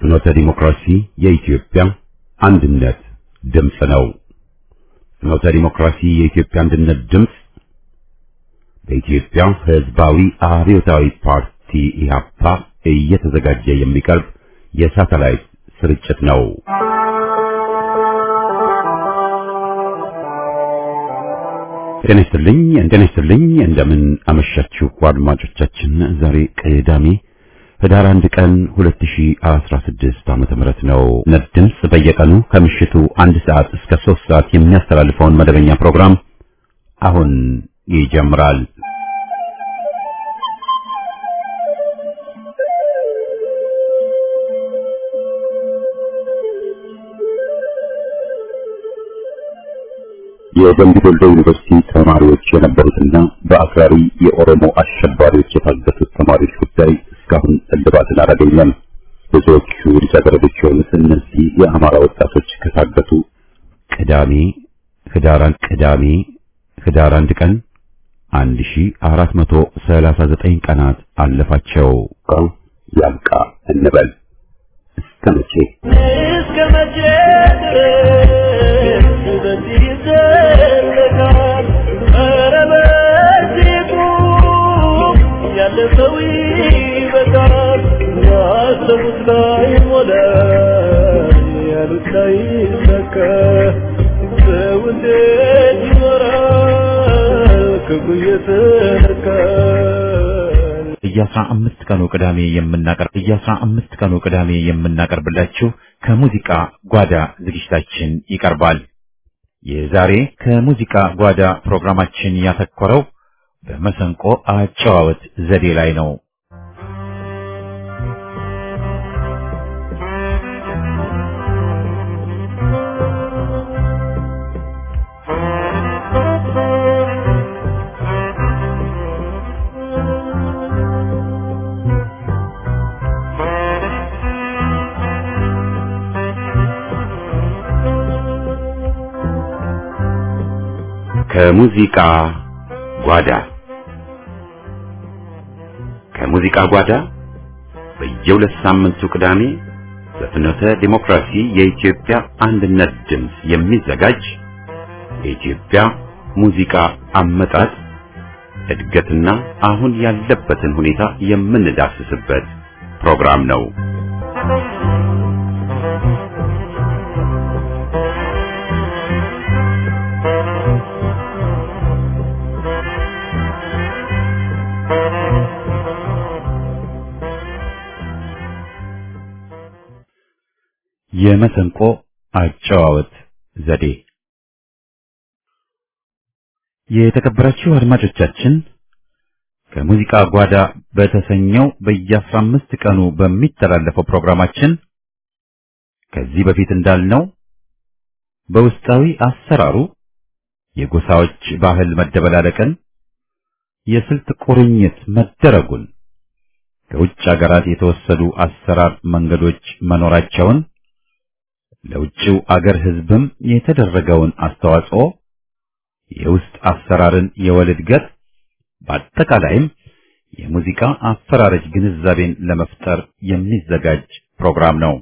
ፍኖተ ዲሞክራሲ የኢትዮጵያ አንድነት ድምፅ ነው። ፍኖተ ዲሞክራሲ የኢትዮጵያ አንድነት ድምፅ በኢትዮጵያ ሕዝባዊ አብዮታዊ ፓርቲ ኢህአፓ እየተዘጋጀ የሚቀርብ የሳተላይት ስርጭት ነው። ጤና ይስጥልኝ ጤና ይስጥልኝ። እንደምን አመሻችሁ አድማጮቻችን። ዛሬ ቅዳሜ ህዳር አንድ ቀን 2016 ዓመተ ምህረት ነው። ነት ድምፅ በየቀኑ ከምሽቱ አንድ ሰዓት እስከ ሶስት ሰዓት የሚያስተላልፈውን መደበኛ ፕሮግራም አሁን ይጀምራል። የደምቢ ዶሎ ዩኒቨርሲቲ ተማሪዎች የነበሩትና በአክራሪ የኦሮሞ አሸባሪዎች የታገቱት ተማሪዎች ጉዳይ እስካሁን እልባትን አላገኘም። ብዙዎቹ ልጃገረዶች የሆኑት እነዚህ የአማራ ወጣቶች ከታገቱ ቅዳሜ ህዳር ቅዳሜ ህዳር አንድ ቀን 1439 ቀናት አለፋቸው። ቀው ያብቃ እንበል እስከ መቼ እስከ መቼ ድረስ በዚህ ይዘለቃል? ኧረ በዚህ ቁም፣ ያለፈው ይበቃል። ያሰቡት ላይ ሞላ፣ ያሉት ላይ ሰካ። ሰው እንዴት ይኖራል ክፉ እየተነካ? በየአስራ አምስት ቀኑ ቅዳሜ የምናቀርብ በየአስራ አምስት ቀኑ ቅዳሜ የምናቀርብላችሁ ከሙዚቃ ጓዳ ዝግጅታችን ይቀርባል። የዛሬ ከሙዚቃ ጓዳ ፕሮግራማችን ያተኮረው በመሰንቆ አጨዋወት ዘዴ ላይ ነው። ከሙዚቃ ጓዳ ከሙዚቃ ጓዳ በየሁለት ሳምንቱ ቅዳሜ በፍኖተ ዲሞክራሲ የኢትዮጵያ አንድነት ድምፅ የሚዘጋጅ የኢትዮጵያ ሙዚቃ አመጣጥ እድገትና አሁን ያለበትን ሁኔታ የምንዳስስበት ፕሮግራም ነው። የመሰንቆ አጨዋወት ዘዴ የተከበራችሁ አድማጮቻችን ከሙዚቃ ጓዳ በተሰኘው በየአስራ አምስት ቀኑ በሚተላለፈው ፕሮግራማችን ከዚህ በፊት እንዳልነው በውስጣዊ አሰራሩ የጎሳዎች ባህል መደበላለቅን፣ የስልት ቁርኝት መደረጉን፣ ከውጭ አገራት የተወሰዱ አሰራር መንገዶች መኖራቸውን ለውጭው አገር ሕዝብም የተደረገውን አስተዋጽኦ የውስጥ አሰራርን የወል እድገት በአጠቃላይም የሙዚቃ አፈራረጅ ግንዛቤን ለመፍጠር የሚዘጋጅ ፕሮግራም ነው።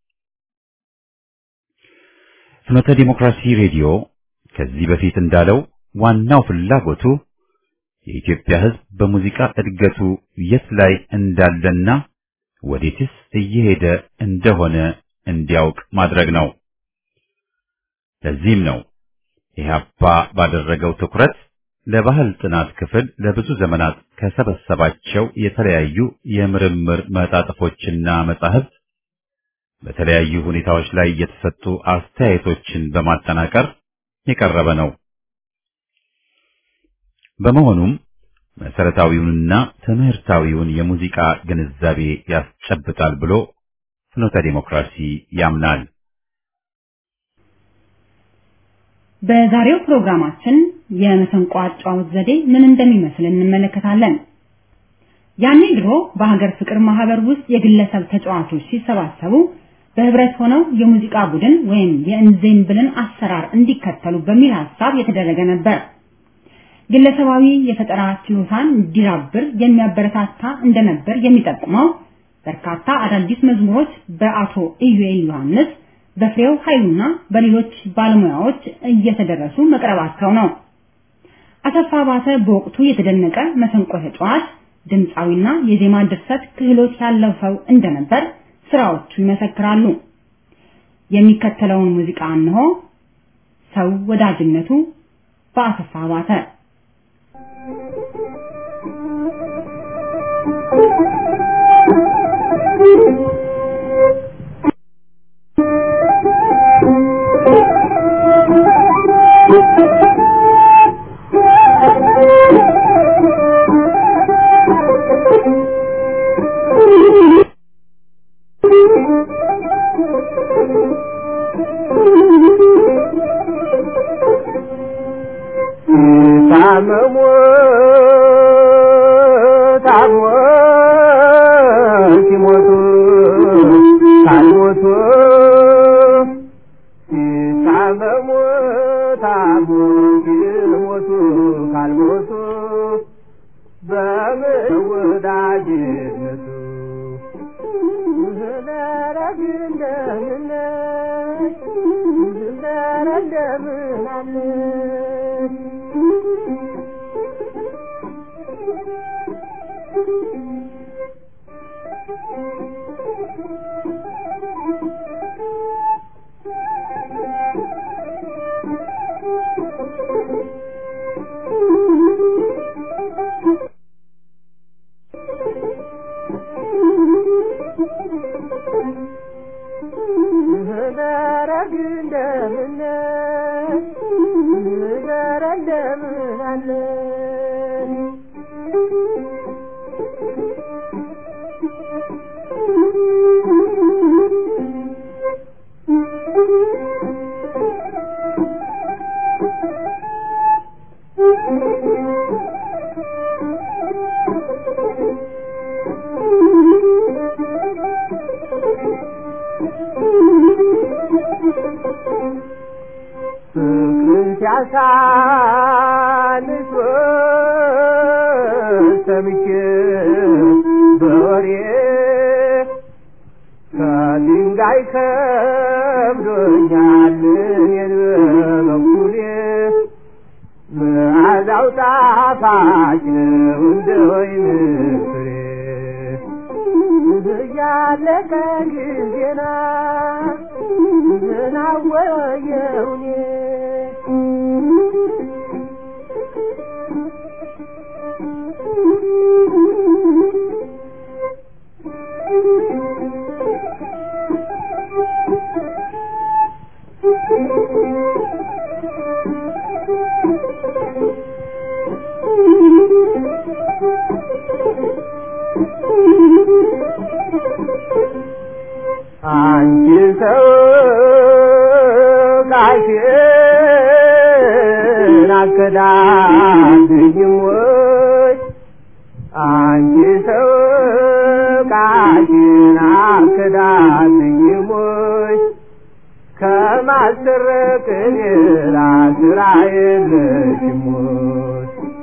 ፍኖተ ዲሞክራሲ ሬዲዮ ከዚህ በፊት እንዳለው ዋናው ፍላጎቱ የኢትዮጵያ ሕዝብ በሙዚቃ እድገቱ የት ላይ እንዳለና ወዴትስ እየሄደ እንደሆነ እንዲያውቅ ማድረግ ነው። ለዚህም ነው ኢህአፓ ባደረገው ትኩረት ለባህል ጥናት ክፍል ለብዙ ዘመናት ከሰበሰባቸው የተለያዩ የምርምር መጣጥፎችና መጻሕፍት በተለያዩ ሁኔታዎች ላይ የተሰጡ አስተያየቶችን በማጠናቀር የቀረበ ነው። በመሆኑም መሰረታዊውንና ትምህርታዊውን የሙዚቃ ግንዛቤ ያስጨብጣል ብሎ ፍኖተ ዲሞክራሲ ያምናል። በዛሬው ፕሮግራማችን የመሰንቆ አጨዋወት ዘዴ ምን እንደሚመስል እንመለከታለን። ያኔ ድሮ በሀገር ፍቅር ማህበር ውስጥ የግለሰብ ተጫዋቾች ሲሰባሰቡ በህብረት ሆነው የሙዚቃ ቡድን ወይም የእንዜምብልን አሰራር እንዲከተሉ በሚል ሐሳብ የተደረገ ነበር። ግለሰባዊ የፈጠራ ችሎታን እንዲዳብር የሚያበረታታ እንደነበር የሚጠቁመው በርካታ አዳዲስ መዝሙሮች በአቶ ኢዩኤል ዮሐንስ፣ በፍሬው ኃይሉና በሌሎች ባለሙያዎች እየተደረሱ መቅረባቸው ነው። አሰፋ ባተ በወቅቱ የተደነቀ መሰንቆ ተጫዋች፣ ድምፃዊና የዜማ ድርሰት ክህሎት ያለው ሰው እንደነበር ስራዎቹ ይመሰክራሉ። የሚከተለውን ሙዚቃ እንሆ። ሰው ወዳጅነቱ በአሰፋ ባተ ታመሙ ታሞ ሲሞቱ ካልሞቱ ሲታመሙ ታሞ ሲሞቱ ካልሞቱ በምን ወዳጅነቱ ደረግ እንደምን ደረግ እንደምን አለ ደረግ እንደምን ደረግ እንደምን አለ ፍቅርን ሲያሳንስ ሰምቼ በወሬ ከድንጋይ ከብዶኛል እኔን በበኩሌ መዓዛው ጣፋጭ ነው እንደ ወይን ፍሬ እያለቀ ጊዜና ናወየውኔ አንቺ ሰው ቃልሽን አከዳድኝም ወይ አንቺ ሰው ቃልሽን አከዳድኝም ወይ ከማሰረቅ ሌላ ስራ የለሽም ወይ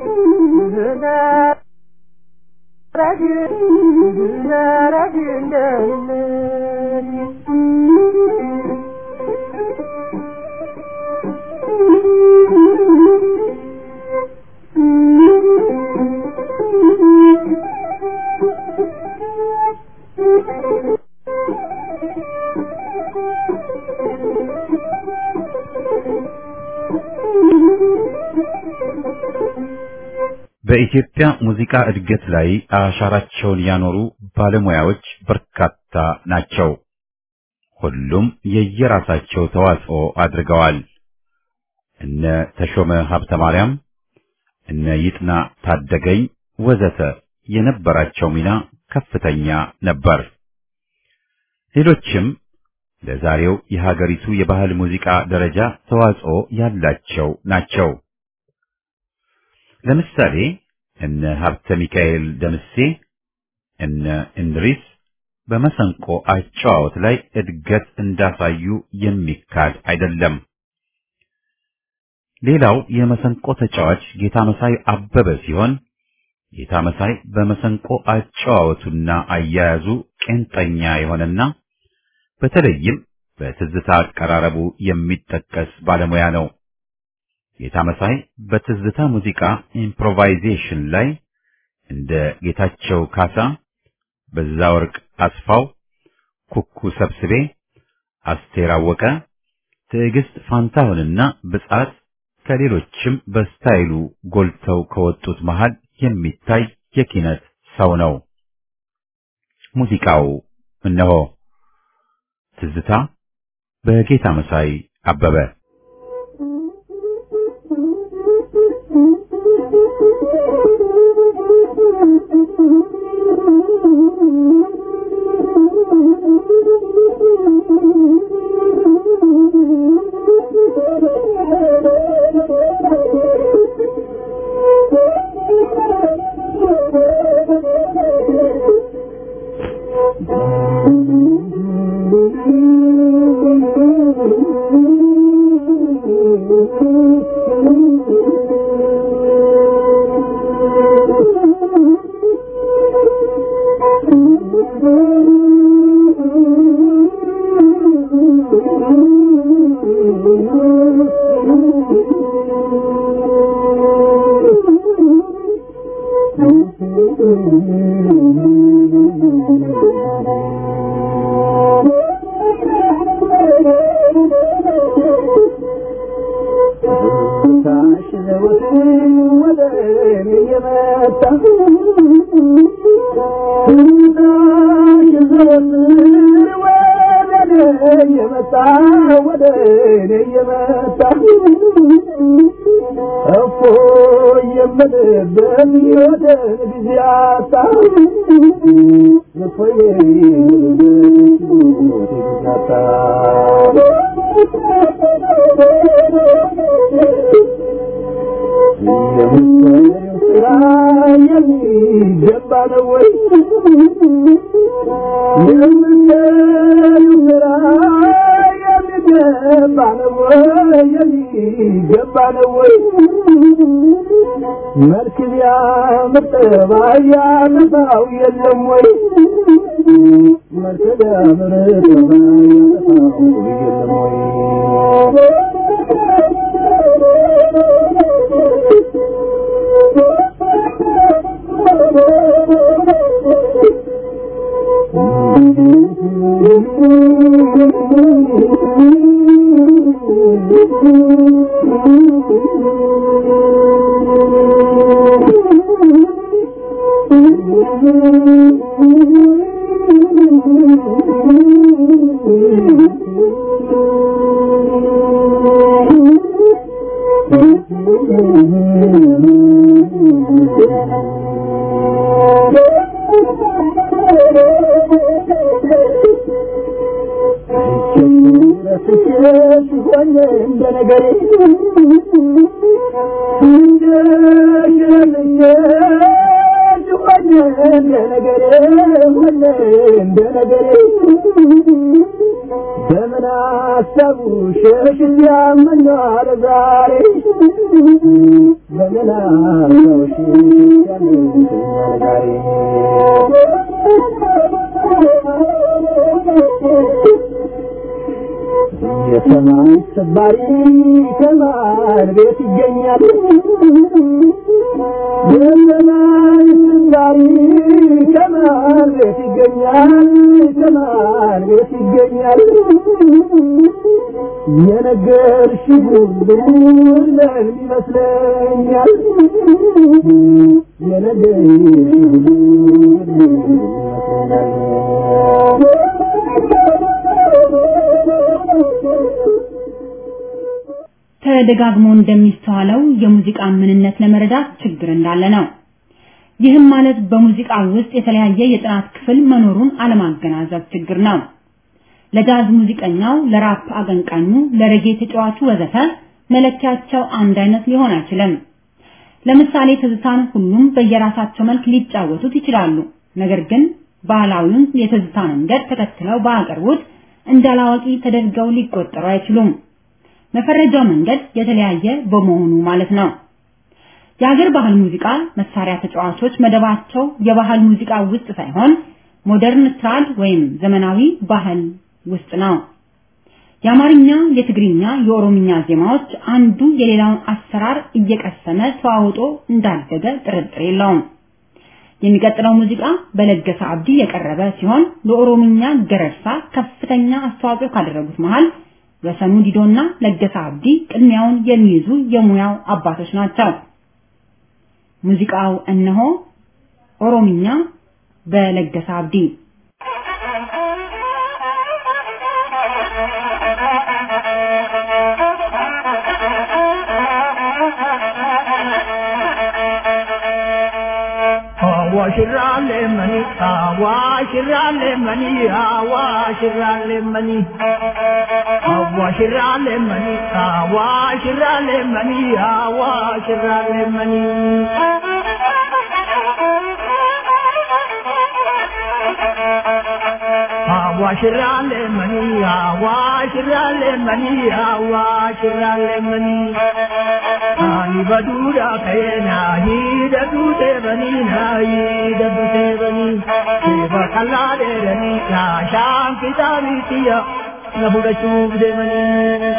ረግ ረግ እንደምን በኢትዮጵያ ሙዚቃ እድገት ላይ አሻራቸውን ያኖሩ ባለሙያዎች በርካታ ናቸው። ሁሉም የየራሳቸው ተዋጽኦ አድርገዋል። እነ ተሾመ ሀብተ ማርያም፣ እነ ይጥና ታደገኝ ወዘተ የነበራቸው ሚና ከፍተኛ ነበር። ሌሎችም ለዛሬው የሀገሪቱ የባህል ሙዚቃ ደረጃ ተዋጽኦ ያላቸው ናቸው። ለምሳሌ እነ ሀብተ ሚካኤል ደምሴ፣ እነ እንድሪስ በመሰንቆ አጨዋወት ላይ እድገት እንዳሳዩ የሚካድ አይደለም። ሌላው የመሰንቆ ተጫዋች ጌታ መሳይ አበበ ሲሆን ጌታ መሳይ በመሰንቆ አጨዋወቱና አያያዙ ቄንጠኛ የሆነና በተለይም በትዝታ አቀራረቡ የሚጠቀስ ባለሙያ ነው። ጌታ መሳይ በትዝታ ሙዚቃ ኢምፕሮቫይዜሽን ላይ እንደ ጌታቸው ካሳ፣ በዛ ወርቅ አስፋው፣ ኩኩ ሰብስቤ፣ አስቴር አወቀ፣ ትዕግስት ፋንታሁንና ብጻት ከሌሎችም በስታይሉ ጎልተው ከወጡት መሃል የሚታይ የኪነት ሰው ነው። ሙዚቃው እነሆ ትዝታ በጌታ መሳይ አበበ የሰማይ ሰባሪ ከማን ቤት ይገኛል? የሰማይ ሰባሪ ከማን ቤት ይገኛል? ከማን ቤት ይገኛል? የነገርሽ ሁሉ ለምን ይመስለኛል? የነገርሽ ሁሉ ለምን ተደጋግሞ እንደሚስተዋለው የሙዚቃ ምንነት ለመረዳት ችግር እንዳለ ነው። ይህም ማለት በሙዚቃ ውስጥ የተለያየ የጥናት ክፍል መኖሩን አለማገናዘብ ችግር ነው። ለጃዝ ሙዚቀኛው፣ ለራፕ አቀንቃኙ፣ ለሬጌ ተጫዋቹ ወዘተ መለኪያቸው አንድ አይነት ሊሆን አይችልም። ለምሳሌ ትዝታን ሁሉም በየራሳቸው መልክ ሊጫወቱት ይችላሉ። ነገር ግን ባህላዊውን የትዝታ መንገድ ተከትለው ባያቀርቡት እንዳላዋቂ ተደርገው ሊቆጠሩ አይችሉም። መፈረጃው መንገድ የተለያየ በመሆኑ ማለት ነው። የሀገር ባህል ሙዚቃ መሳሪያ ተጫዋቾች መደባቸው የባህል ሙዚቃ ውስጥ ሳይሆን ሞደርን ትራድ ወይም ዘመናዊ ባህል ውስጥ ነው። የአማርኛ፣ የትግርኛ፣ የኦሮምኛ ዜማዎች አንዱ የሌላውን አሰራር እየቀሰመ ተዋውጦ እንዳደገ ጥርጥር የለውም። የሚቀጥለው ሙዚቃ በለገሰ አብዲ የቀረበ ሲሆን ለኦሮምኛ ገረርሳ ከፍተኛ አስተዋጽኦ ካደረጉት መሃል ወሰኑ ዲዶና ለገሰ አብዲ ቅድሚያውን የሚይዙ የሙያው አባቶች ናቸው። ሙዚቃው እነሆ ኦሮምኛ በለገሰ አብዲ አዋሽራሌ መኒ አዋሽራሌ መኒ አዋሽራሌ መኒ አዋሽራሌ መኒ አዋሽራሌ መኒ አዋሽራሌ መኒ አዋሽራሌ መኒ አዋሽራሌ መኒ አዋሽራሌ መኒ ani baduudha ka'eena hidhatu teebanii na hidhatu teebanii seeba qal'aa dheeranii yaashaan kitaabitiyya na fudhachuuf deemanii.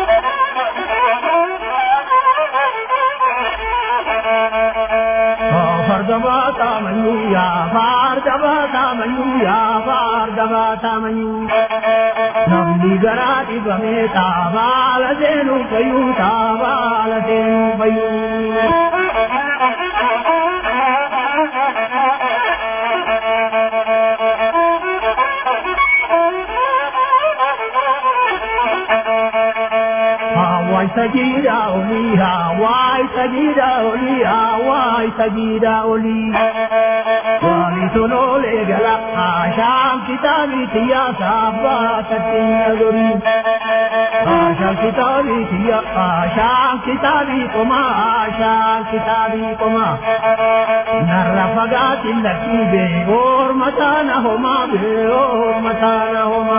farda baatamanyu yaa farda baatamanyu yaa farda baatamanyu namni garaa dhibamee taabaala seenuu fayyuu taabaala seenuu fayyuu. Hawaii sajida oli, Hawaii sajida oli, Hawaii sajida oli. Wali tolole gala, Asham kitabi tiya sabba satin gori. Asham kitabi tiya, Asham kitabi koma, Asham kitabi koma. Narra fagati laki be, or matana homa be, or matana homa.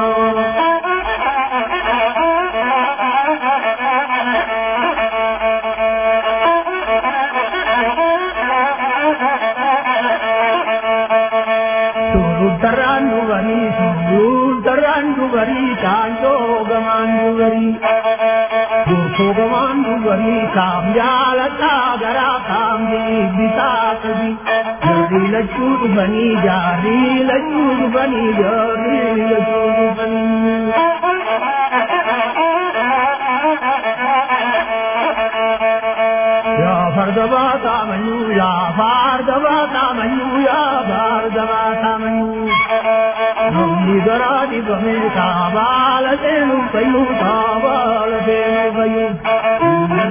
Suruttarraan dubarii, suruttarraan dubarii, taanjoo gamaan dubarii. Gootoo gamaan dubarii, kaam jaalataa garaa kaam deebisaa qabi. Jarri lachuu dhufanii, jarri lachuu dhufanii, jarri lachuu dhufanii. yaa farda baatamanyu yaa farda baatamanyu yaa farda baatamanyu namni garaa dhibame taabaala seenu fayyu taabaala seenu fayyu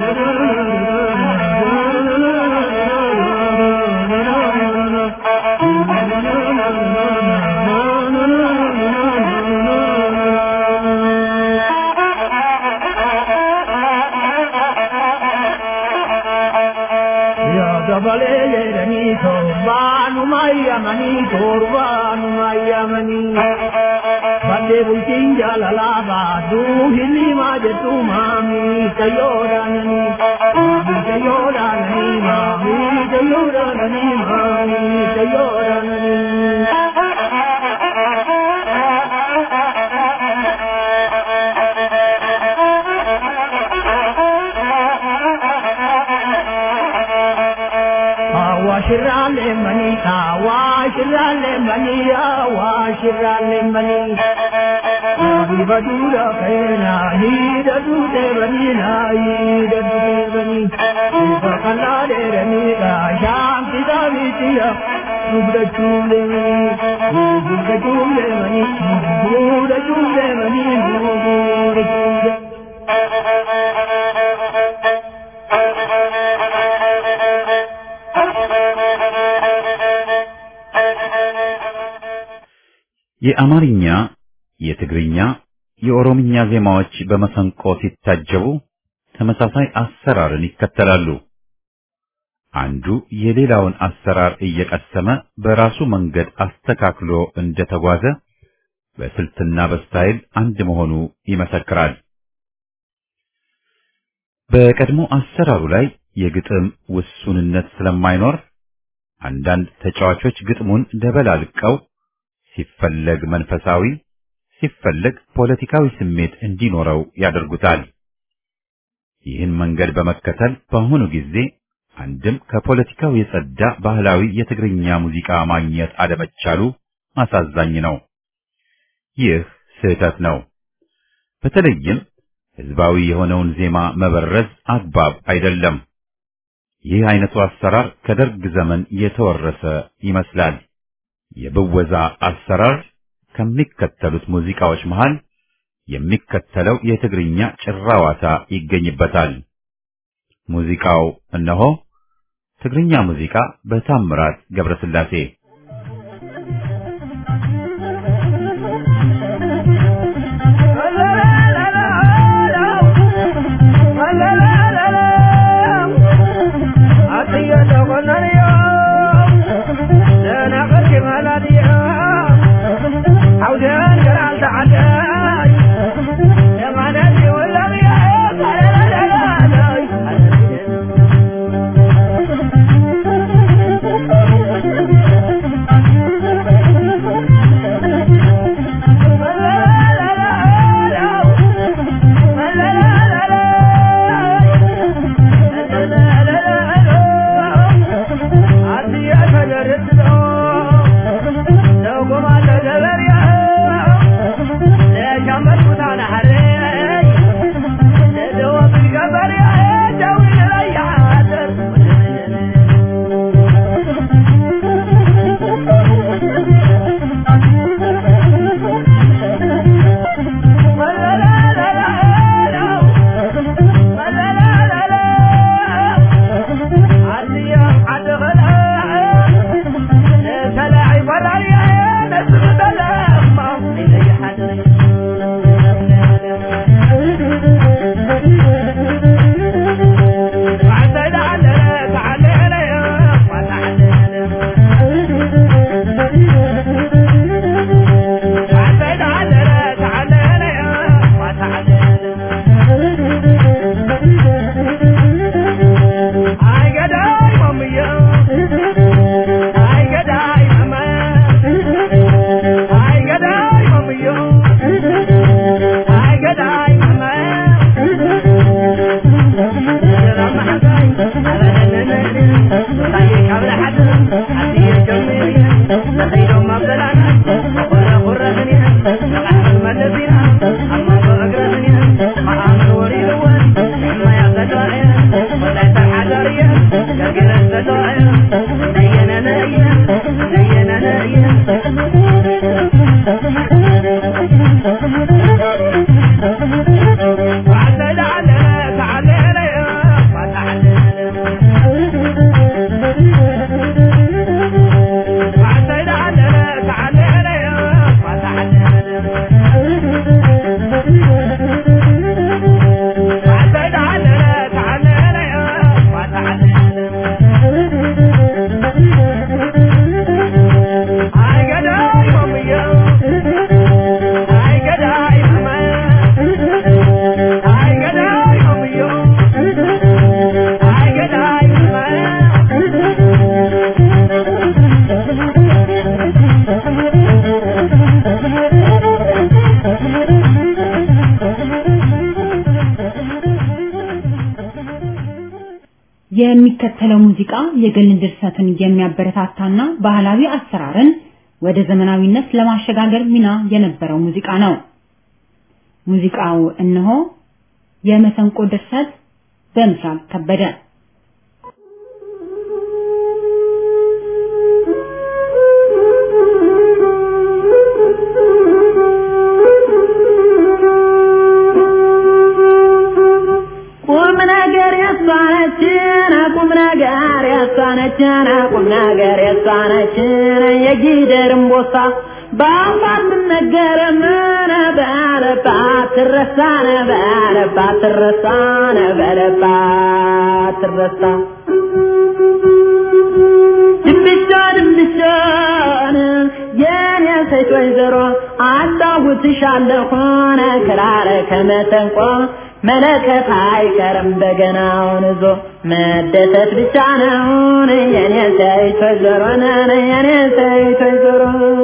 yaa dabalee jedhanii torbaanuma yamanii torbaanuma yamanii badde bultiin jaalalaa baaduu hilimaa jettu maamii tayyoodhaananii maamii tayyoodhaananii maamii tayyoodhaananii maamii tayyoodhaananii. Awashirale mani, awashirale mani, awashirale mani. Nabi badura kaina, hida dute bani na, hida dute bani. Upa kala de rani ka, sham kita vitiya, ubda chule mani, ubda chule mani, ubda chule mani, ubda chule. የአማርኛ፣ የትግርኛ፣ የኦሮምኛ ዜማዎች በመሰንቆ ሲታጀቡ ተመሳሳይ አሰራርን ይከተላሉ። አንዱ የሌላውን አሰራር እየቀሰመ በራሱ መንገድ አስተካክሎ እንደተጓዘ በስልትና በስታይል አንድ መሆኑ ይመሰክራል። በቀድሞ አሰራሩ ላይ የግጥም ውሱንነት ስለማይኖር አንዳንድ ተጫዋቾች ግጥሙን ደበላልቀው ሲፈለግ መንፈሳዊ ሲፈለግ ፖለቲካዊ ስሜት እንዲኖረው ያደርጉታል። ይህን መንገድ በመከተል በአሁኑ ጊዜ አንድም ከፖለቲካው የጸዳ ባህላዊ የትግርኛ ሙዚቃ ማግኘት አለመቻሉ አሳዛኝ ነው። ይህ ስህተት ነው። በተለይም ህዝባዊ የሆነውን ዜማ መበረዝ አግባብ አይደለም። ይህ አይነቱ አሰራር ከደርግ ዘመን የተወረሰ ይመስላል። የብወዛ አሰራር ከሚከተሉት ሙዚቃዎች መሃል የሚከተለው የትግርኛ ጭራዋታ ይገኝበታል። ሙዚቃው እነሆ ትግርኛ ሙዚቃ በታምራት ገብረስላሴ የሚከተለው ሙዚቃ የግል ድርሰትን የሚያበረታታና ባህላዊ አሰራርን ወደ ዘመናዊነት ለማሸጋገር ሚና የነበረው ሙዚቃ ነው። ሙዚቃው እነሆ የመሰንቆ ድርሰት በምስራቅ ከበደ ቁም ነገር ያሳነችን ቁም ነገር ያሳነችን ቁም ነገር ያሳነችን የጊደርም ቦሳ በአፋት ነገር ምን በለባት ትረሳነ በለባት ትረሳነ በለባት ትረሳ ድንብሻ ድንብሻን የኔ ሴት ወይዘሮ አጫውትሻለሁ ሆነ ክራረ ከመሰንቆ መለከት አይቀርም በገናውን ይዞ መደሰት ብቻ ነው የኔ ሴት ወይዘሮ የኔ ሴት ወይዘሮ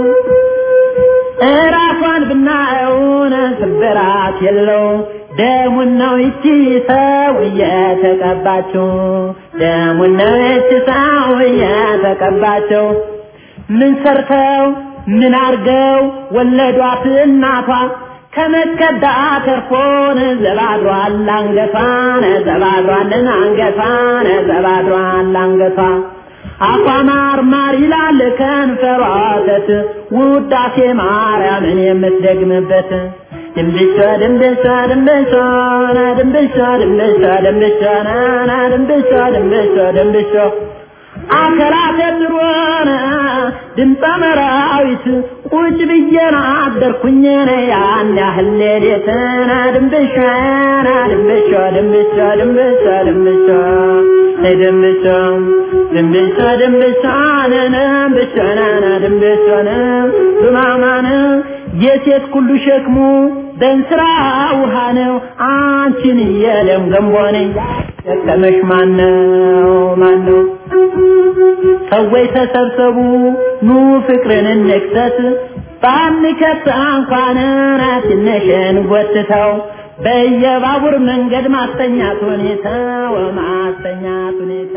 እራሷን ብናየውን ስብራት የለው ደሙን ነው ይቺ ሰው እየተቀባችው ደሙን ነው ይቺ ሰው እየተቀባችው ምን ሰርተው ምን አርገው ወለዷት እናቷ ከመከዳ ተርፎን ዘባድሯል አንገቷን ዘባድሯልን አንገቷን ዘባድሯል አንገቷ አፏ ማር ማር ይላል ከንፈሯ ወተት ውዳሴ ማርያምን የምትደግምበት ድንብሾ ድንብሾ ድንብሾ ድንብሾ ድንብሾ ድንብሾ ናና ድንብሾ ድንብሾ ድንብሾ አከራተ ጥሩነ ድምፀ መራዊት ቁጭ ብዬና አደርኩኝ ያን ያህል ሌሊትና ድንብሾ ና ድንብሾ ድንብሾ ድንብሾ ድንብሾ ድንብሾ ድንብሾ ድንብሾ ነነ ድንብሾ ናና ድንብሾ ነ ዱማማነ የሴት ሁሉ ሸክሙ በእንስራ ውሃ ነው አንቺን የለም ገንቦ ነኝ ደከመሽ ማነው ማነው ሰዎች ተሰብሰቡ ኑ ፍቅርን እንክሰት ባንከት እንኳን ትንሽን ጎትተው በየባቡር መንገድ ማስተኛት ሁኔታ ወማስተኛት ሁኔታ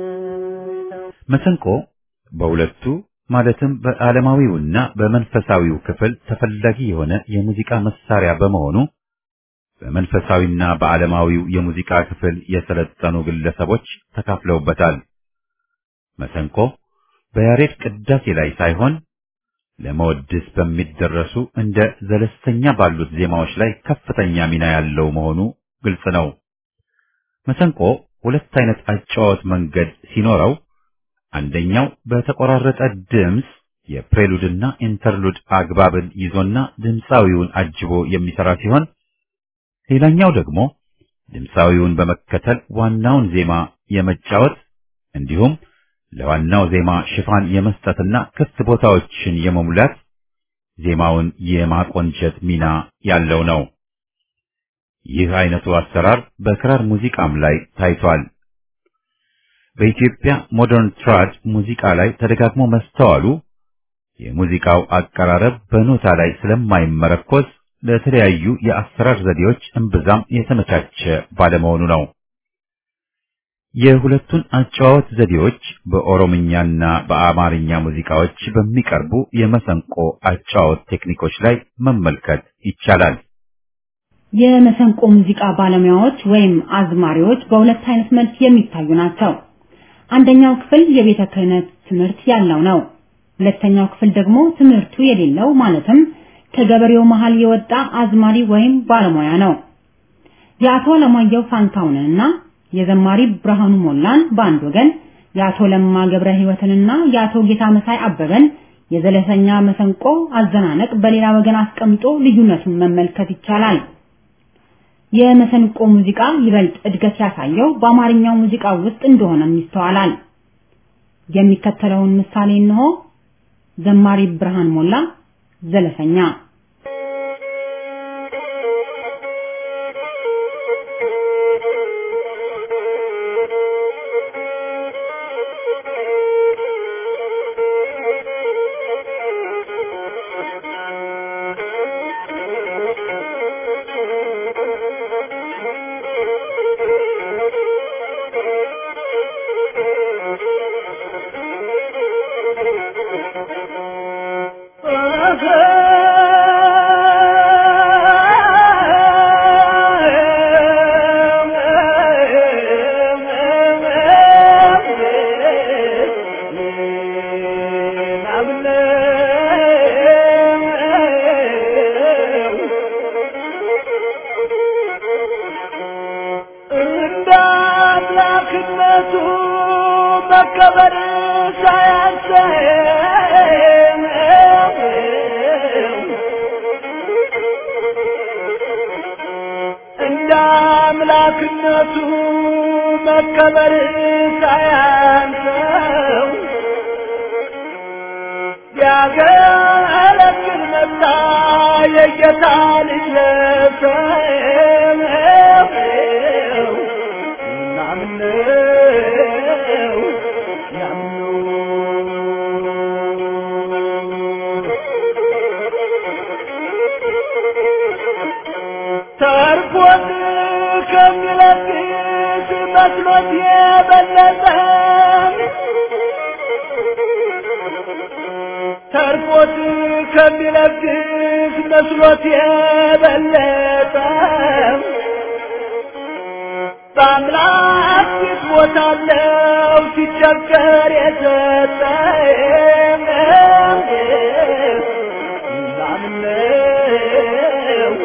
መሰንቆ በሁለቱ ማለትም በዓለማዊውና በመንፈሳዊው ክፍል ተፈላጊ የሆነ የሙዚቃ መሳሪያ በመሆኑ በመንፈሳዊና በዓለማዊው የሙዚቃ ክፍል የሰለጠኑ ግለሰቦች ተካፍለውበታል። መሰንቆ በያሬድ ቅዳሴ ላይ ሳይሆን ለመወድስ በሚደረሱ እንደ ዘለስተኛ ባሉት ዜማዎች ላይ ከፍተኛ ሚና ያለው መሆኑ ግልጽ ነው። መሰንቆ ሁለት አይነት አጨዋወት መንገድ ሲኖረው አንደኛው በተቆራረጠ ድምፅ የፕሬሉድና ኢንተርሉድ አግባብን ይዞና ድምፃዊውን አጅቦ የሚሰራ ሲሆን ሌላኛው ደግሞ ድምፃዊውን በመከተል ዋናውን ዜማ የመጫወት እንዲሁም ለዋናው ዜማ ሽፋን የመስጠትና ክፍት ቦታዎችን የመሙላት ዜማውን የማቆንጨት ሚና ያለው ነው። ይህ አይነቱ አሰራር በክራር ሙዚቃም ላይ ታይቷል። በኢትዮጵያ ሞደርን ትራድ ሙዚቃ ላይ ተደጋግሞ መስተዋሉ የሙዚቃው አቀራረብ በኖታ ላይ ስለማይመረኮዝ ለተለያዩ የአሰራር ዘዴዎች እምብዛም የተመቻቸ ባለመሆኑ ነው። የሁለቱን አጨዋወት ዘዴዎች በኦሮምኛና በአማርኛ ሙዚቃዎች በሚቀርቡ የመሰንቆ አጨዋወት ቴክኒኮች ላይ መመልከት ይቻላል። የመሰንቆ ሙዚቃ ባለሙያዎች ወይም አዝማሪዎች በሁለት አይነት መልክ የሚታዩ ናቸው። አንደኛው ክፍል የቤተ ክህነት ትምህርት ያለው ነው። ሁለተኛው ክፍል ደግሞ ትምህርቱ የሌለው ማለትም ከገበሬው መሃል የወጣ አዝማሪ ወይም ባለሙያ ነው። የአቶ ለማየሁ ፋንታውንንና የዘማሪ ብርሃኑ ሞላን በአንድ ወገን፣ የአቶ ለማ ገብረ ሕይወትንና የአቶ ጌታ መሳይ አበበን የዘለሰኛ መሰንቆ አዘናነቅ በሌላ ወገን አስቀምጦ ልዩነቱን መመልከት ይቻላል። የመሰንቆ ሙዚቃ ይበልጥ እድገት ያሳየው በአማርኛው ሙዚቃ ውስጥ እንደሆነም ይስተዋላል። የሚከተለውን ምሳሌ እንሆ። ዘማሪ ብርሃን ሞላ ዘለሰኛ መከበር ሳያንሰው እንደ አምላክነቱ መከበር ሳያንሰው ያገለግል መጣ የጌታ ልጅ ለሰው ተርፎት ከሚለግስ መስሎት የበለጠ ተርፎት ከሚለግስ መስሎት የበለጠ በአምላክ ፊት ሞታለው ሲቸገር የሰጠ ላምነው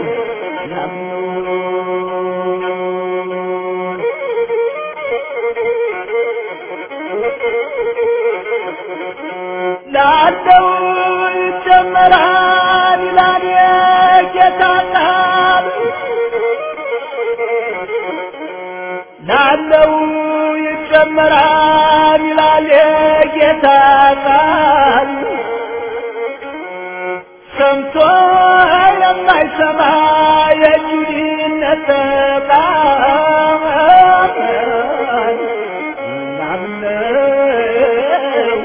ላለው ይጨመራል ይላል የጌታ ቃል ላለው ይጨመራል ይላል የጌታ ቃል ሰምቶ የማይሰማ የጁዲን ነጠቃል ናምነው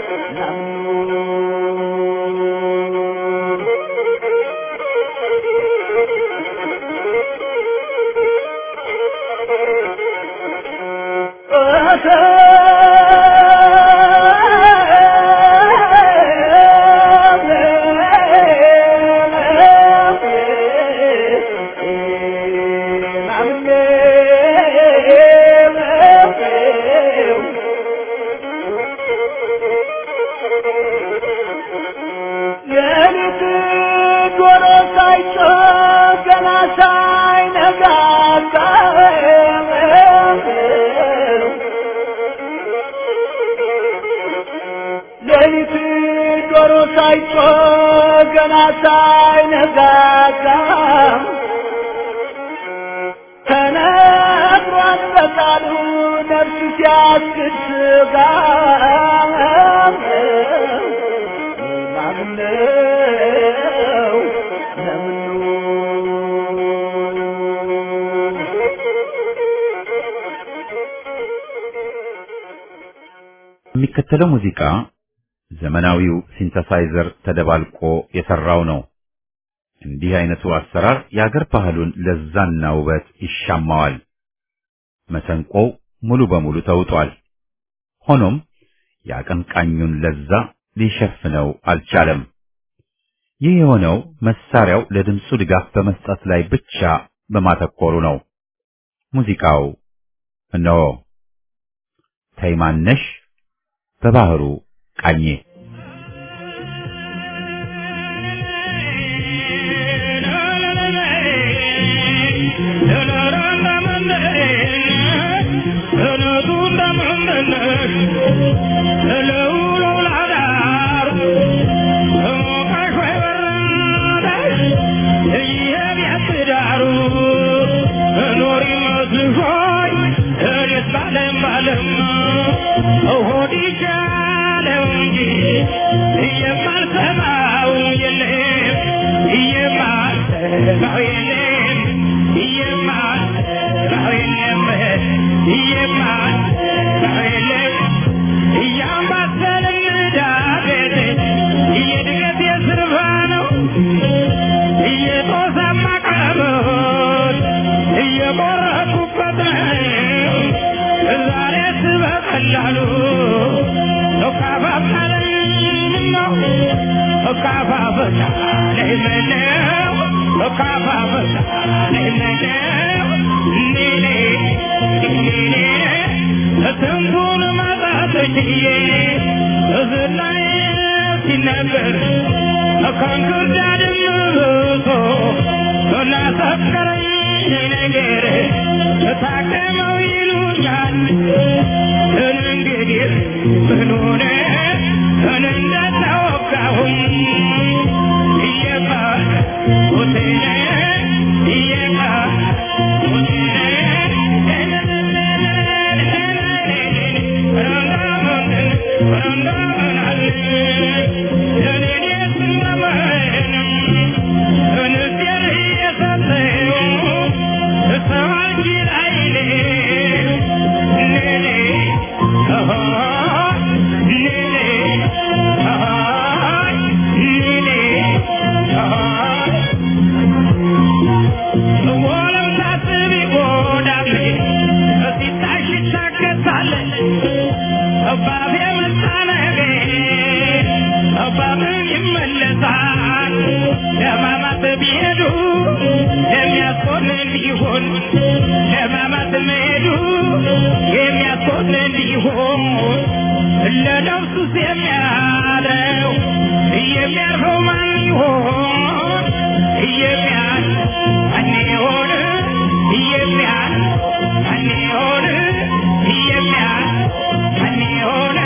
ሌሊት ዶሮ ሳይጮህ ገና ሳይነጋጋ ሌሊት ዶሮ ሳይጮህ ገና ሳይነጋጋ ተነግሯል በቃሉ ነፍስ ሲያስክድ ስጋ ማምነው ለምኑ የሚከተለው ሙዚቃ ዘመናዊው ሲንተሳይዘር ተደባልቆ የሰራው ነው። እንዲህ አይነቱ አሰራር የአገር ባህሉን ለዛና ውበት ይሻማዋል። መሰንቆው ሙሉ በሙሉ ተውጧል። ሆኖም የአቀንቃኙን ለዛ ሊሸፍነው አልቻለም። ይህ የሆነው መሳሪያው ለድምፁ ድጋፍ በመስጠት ላይ ብቻ በማተኮሩ ነው። ሙዚቃው እነሆ ተይማነሽ በባህሩ ቃኜ Oh ለማማት መሄዱ የሚያስቆጥር ሊሆን ለነፍሱስ የሚያድረው የሚያርፈው ማን ይሆን የሚያል ማን ይሆን የሚያል ማን ይሆን የሚያል ማን ይሆን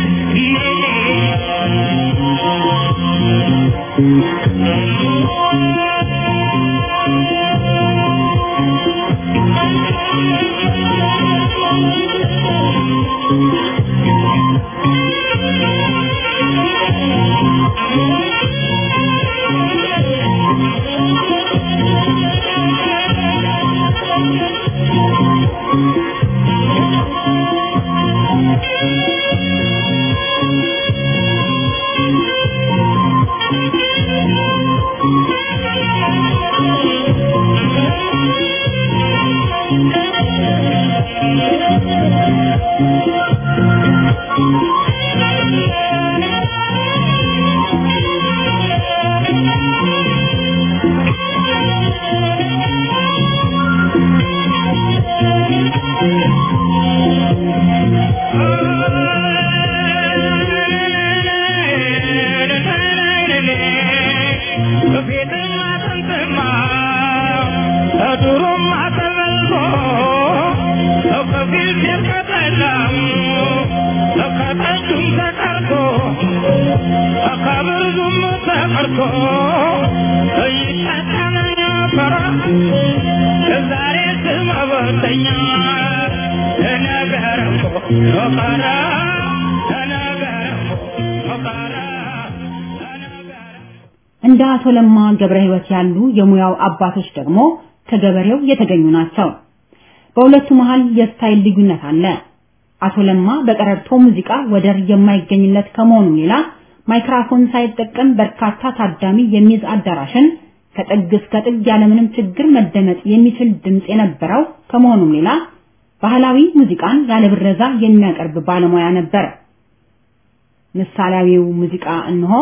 ዛሬ ስም አበተኛ ነገር ኖቃራ ነገር ኖቃራ እንደ አቶ ለማ ገብረ ሕይወት ያሉ የሙያው አባቶች ደግሞ ከገበሬው የተገኙ ናቸው። በሁለቱ መሃል የስታይል ልዩነት አለ። አቶ ለማ በቀረርቶ ሙዚቃ ወደር የማይገኝለት ከመሆኑ ሌላ ማይክራፎን ሳይጠቀም በርካታ ታዳሚ የሚይዝ አዳራሽን ከጥግ እስከ ጥግ ያለምንም ችግር መደመጥ የሚችል ድምፅ የነበረው ከመሆኑም ሌላ ባህላዊ ሙዚቃን ያለ ብረዛ የሚያቀርብ ባለሙያ ነበር። ምሳሌያዊው ሙዚቃ እንሆ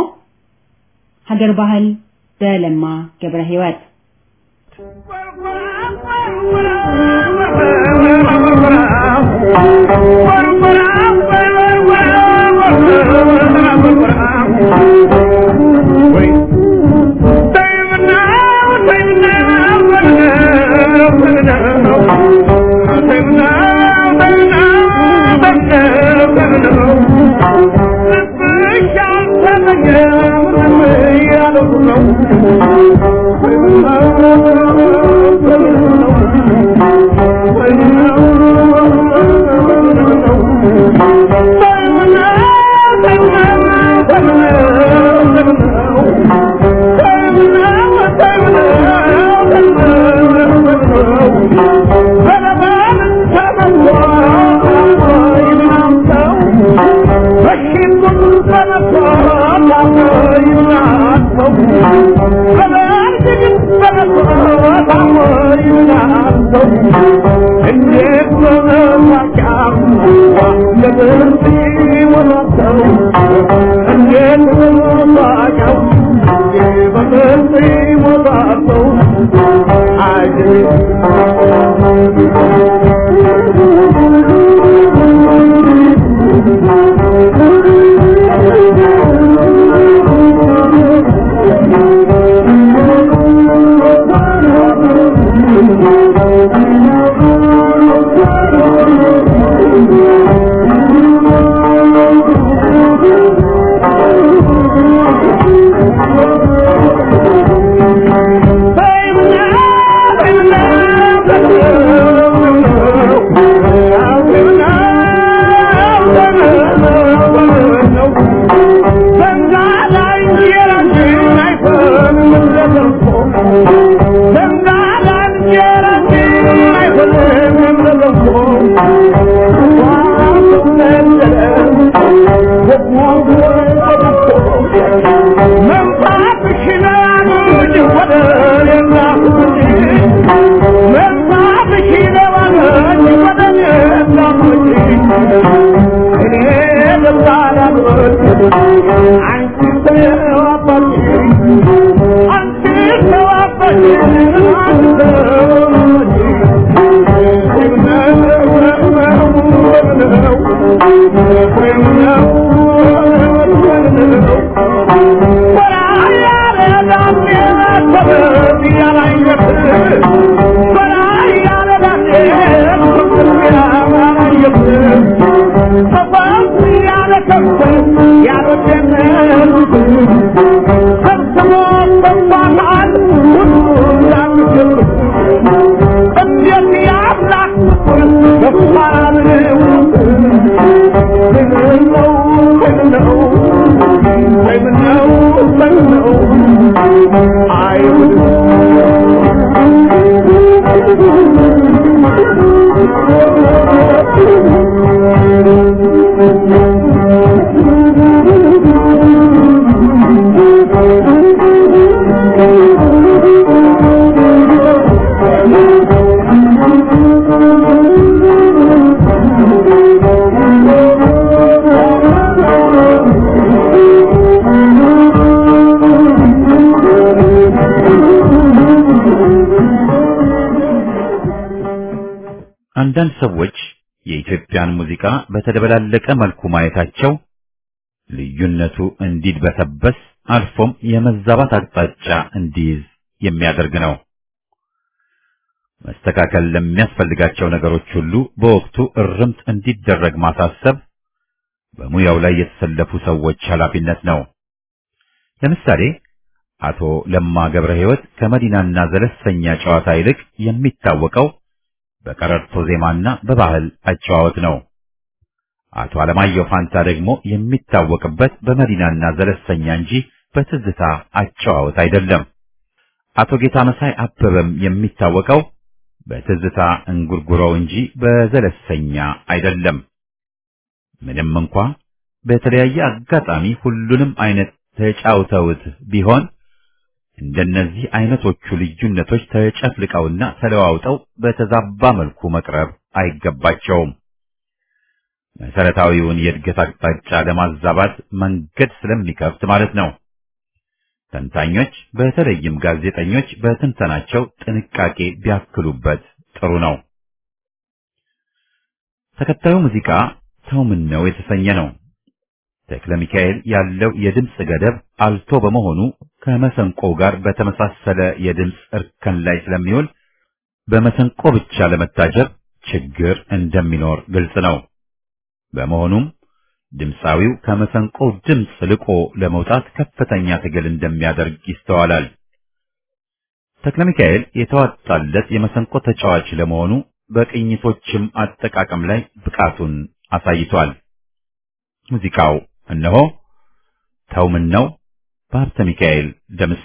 ሀገር ባህል በለማ ገብረ ሕይወት Baby, now, baby, now. አንዳንድ ሰዎች የኢትዮጵያን ሙዚቃ በተደበላለቀ መልኩ ማየታቸው ልዩነቱ እንዲድበሰበስ አልፎም የመዛባት አቅጣጫ እንዲይዝ የሚያደርግ ነው። መስተካከል ለሚያስፈልጋቸው ነገሮች ሁሉ በወቅቱ እርምት እንዲደረግ ማሳሰብ በሙያው ላይ የተሰለፉ ሰዎች ኃላፊነት ነው። ለምሳሌ አቶ ለማ ገብረ ሕይወት ከመዲናና ዘለሰኛ ጨዋታ ይልቅ የሚታወቀው በቀረርቶ ዜማና በባህል አጨዋወት ነው። አቶ አለማየሁ ፋንታ ደግሞ የሚታወቅበት በመዲናና ዘለሰኛ እንጂ በትዝታ አጨዋወት አይደለም። አቶ ጌታ መሳይ አበበም የሚታወቀው በትዝታ እንጉርጉሮው እንጂ በዘለሰኛ አይደለም። ምንም እንኳ በተለያየ አጋጣሚ ሁሉንም አይነት ተጫውተውት ቢሆን እንደነዚህ አይነቶቹ ልዩነቶች ተጨፍልቀውና ተለዋውጠው በተዛባ መልኩ መቅረብ አይገባቸውም። መሰረታዊውን የእድገት አቅጣጫ ለማዛባት መንገድ ስለሚከፍት ማለት ነው። ተንታኞች በተለይም ጋዜጠኞች በትንተናቸው ጥንቃቄ ቢያክሉበት ጥሩ ነው። ተከታዩ ሙዚቃ ተው ምን ነው የተሰኘ ነው። ተክለ ሚካኤል ያለው የድምፅ ገደብ አልቶ በመሆኑ ከመሰንቆ ጋር በተመሳሰለ የድምፅ እርከን ላይ ስለሚውል በመሰንቆ ብቻ ለመታጀብ ችግር እንደሚኖር ግልጽ ነው። በመሆኑም ድምፃዊው ከመሰንቆ ድምፅ ልቆ ለመውጣት ከፍተኛ ትግል እንደሚያደርግ ይስተዋላል። ተክለ ሚካኤል የተዋጣለት የመሰንቆ ተጫዋች ለመሆኑ በቅኝቶችም አጠቃቀም ላይ ብቃቱን አሳይቷል። ሙዚቃው እነሆ ተው ምን ነው በሀብተ ሚካኤል ደምሴ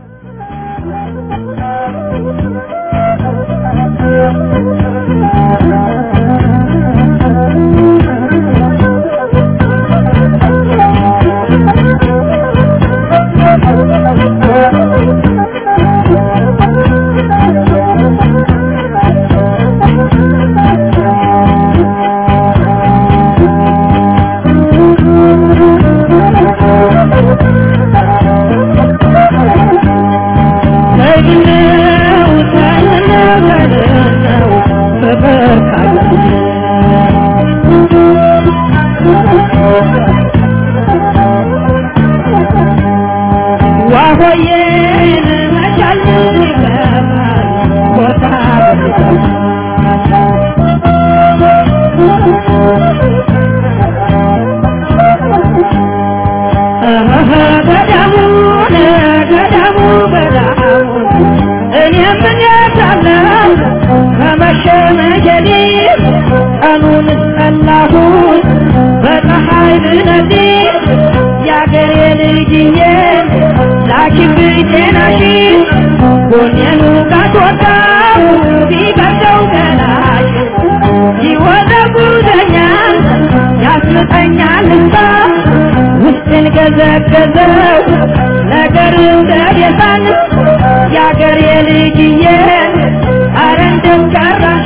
ገዘገዘው ነገር እንደቤታን የአገር የልጅዬ አረ እንደምቀራሽ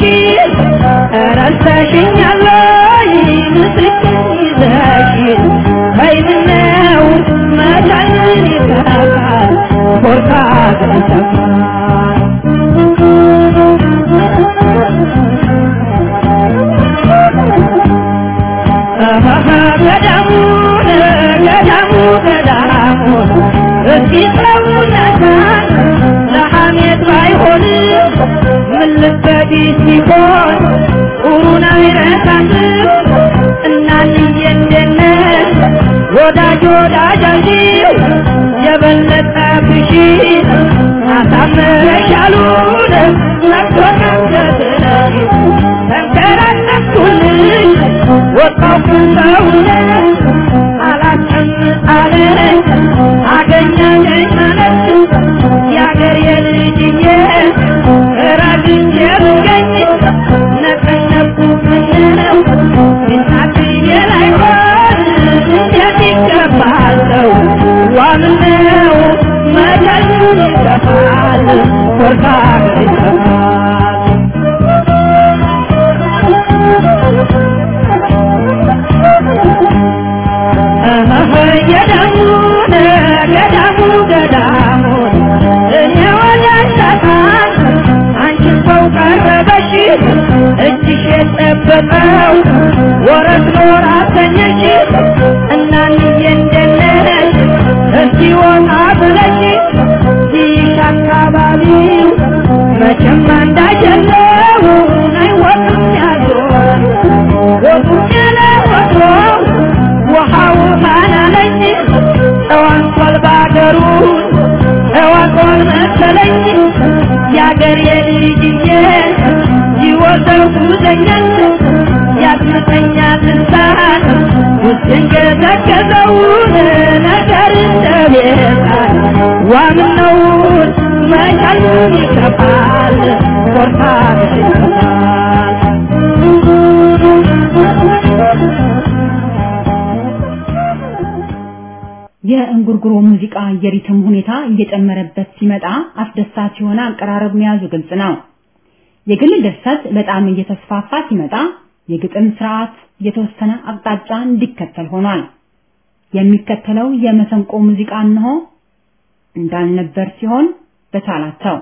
ረስተሽኛለይ ምስክን ይዘሽ በይምነው መቻልን ይተካል ኮርታ ገዳሙን ገዳሙ ገዳሙ እስኪ ሰውነታን ለሐሜት ባይሆን ምን ልበዲ ሲሆን ጥሩን አይረሳትም እናንዬ እንደነት ወዳጅ ወዳጃችሁ የበለጠ ብሺ አሳምረሻሉን ነግቶናገትነ ተንከራተትኩልሽ ወጣው ሰውነት አላስቀምጥ አለኝ አገኘኝ ማለት የአገር የልጅዬ ራግቼ ብገኝ ነቀነቁ ምነው እናትዬ ላይሆን እንዴት ይገባል ሰው ዋምነው መቻሉን ይገፋል ኮርታ ይገፋል ገዳሙን ገዳሙ ገዳሙን እኔ ወዳሻታን አንቺን ሰው ቀረበሽ እጅሽ ወረት ኖር አሰኘሽ እናንዬ እንደነሽ እስቲ ወጣ ብለሽ ይሽ አካባቢው መቼም አንዳጀለው አይወጡም ያዞር ወጡም ያለ ወትሮ ውሃው ታናለኝ እዋንኳል ባገሩን እዋቆን መሰለኝ የአገር የልጅዬ ይወዘው ጉዘኛል ያስመተኛል እንሳት ውስጥን ገዘገዘውን ነገር እንደቤታል ዋምነውን መቻሉን ይከፋል ኮርታ ይከፋል የእንጉርጉሮ ሙዚቃ የሪትም ሁኔታ እየጨመረበት ሲመጣ አስደሳች የሆነ አቀራረብ መያዙ ግልጽ ነው። የግል ድርሰት በጣም እየተስፋፋ ሲመጣ የግጥም ስርዓት የተወሰነ አቅጣጫ እንዲከተል ሆኗል። የሚከተለው የመሰንቆ ሙዚቃ እንሆ እንዳልነበር ሲሆን በቻላቸው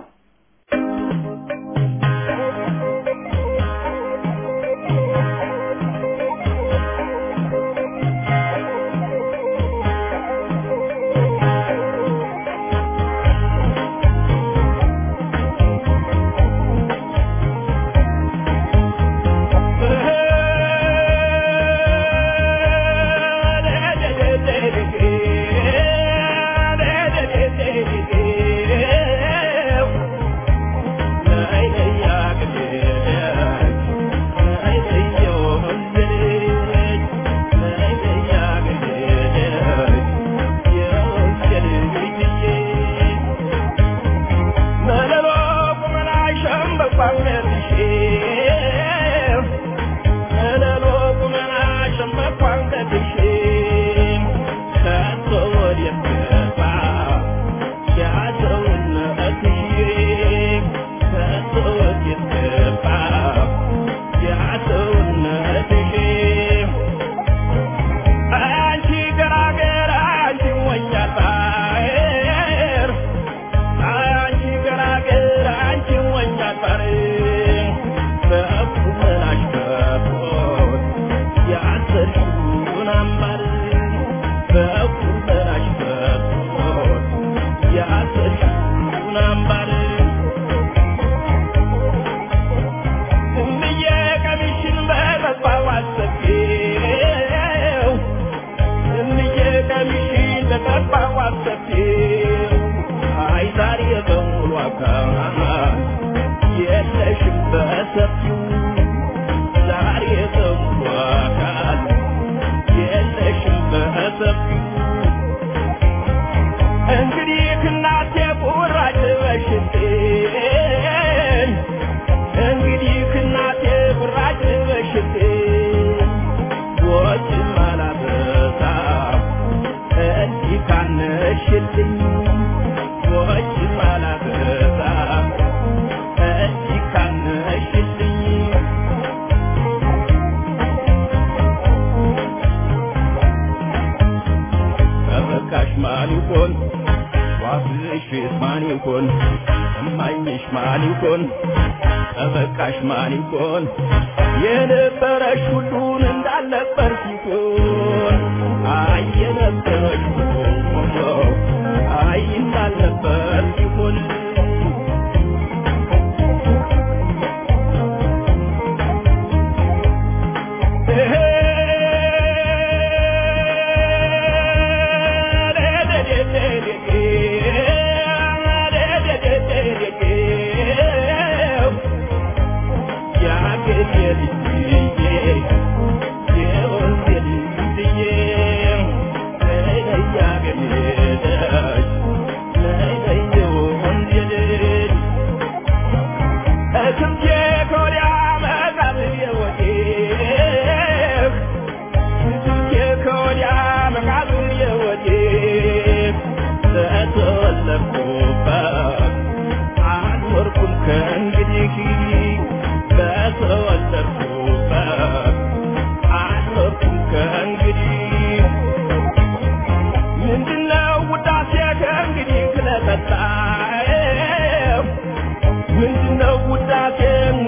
ምንድነው ውዳሴ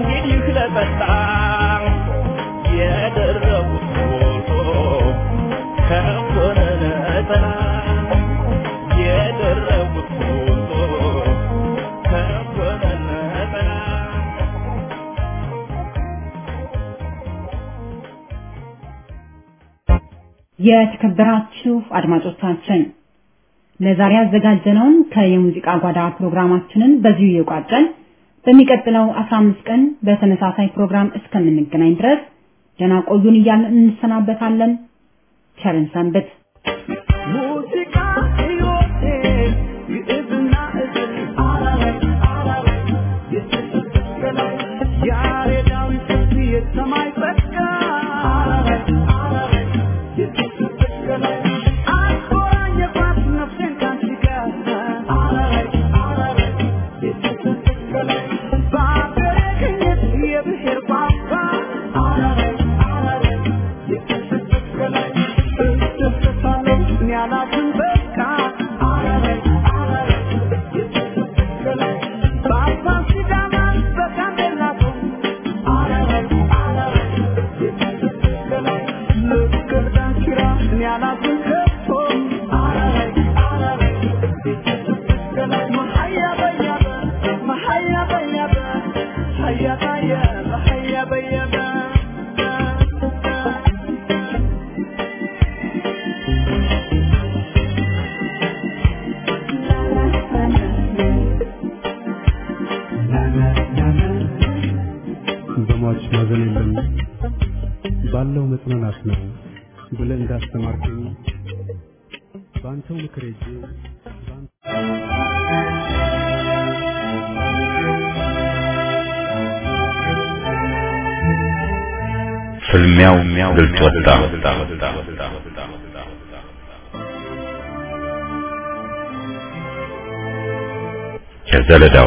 የተከበራችሁ አድማጮቻችን ለዛሬ ያዘጋጀነውን ከየሙዚቃ ጓዳ ፕሮግራማችንን በዚሁ እየቋጨን በሚቀጥለው 15 ቀን በተመሳሳይ ፕሮግራም እስከምንገናኝ ድረስ ደህና ቆዩን እያልን እንሰናበታለን። ቸርን ሰንብት። ሙዚቃ ሕይወቴ ግዕዝና እዝል አላላይ አላላይ የተሰቀለው ያሬዳዊ ስልት የሰማይ ጸጋ አላላይ አላላይ የተሰቀለው አቆራኘባት ነፍሴን ካንቺ ጋር አላላይ አላላይ የተሰቀለው በአገሬ ቅኝት የብሔር ቋንቋ አላላይ አላላይ የተሰቀለው እደሰታለሁ እኔ አላዝን በቃ አላላይ አላላይ የተሰቀለው በአባ ሲዳማ በጋምቤላ ቶም አላላይ አላላይ የተሰቀለው ልክ ዳንኪራ እኔ አላዝን ከቶ አላላይ አላላይ የተሰቀለው መሀያ በያበ መሀያ በያበ ሀያ ታየበ ሀያ በየበ በሟች ማዘን የለም ባለው መጽናናት ነው ብለህ እንዳስተማርከኝ በአንተው ምክር ሄጄ በአንተ ፍልሚያው ግልጽ ወጣ። ከዘለዳው